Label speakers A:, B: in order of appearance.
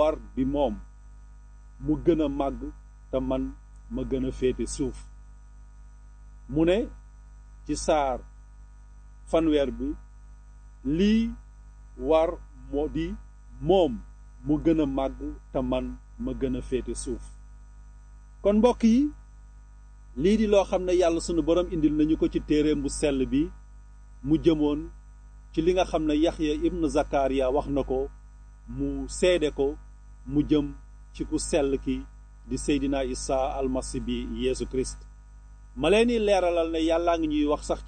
A: war di moom mu gën a màgg te man ma gën a féete suuf mu ne ci saar fanweer bi lii war moo di moom mu gën a màgg te man ma gën a féete suuf kon mbokk yi lii di loo xam ne yàlla sunu borom indil nañu ko ci téereem bu sell bi mu jëmoon ci li nga xam ne Yaxya ibn Zakariya wax na ko mu seede ko mu jëm ci ku sell ki di Seydina Isa almasi bi Yeesu Kirist ma leen di leeralal ne yàllaa ngi ñuy wax sax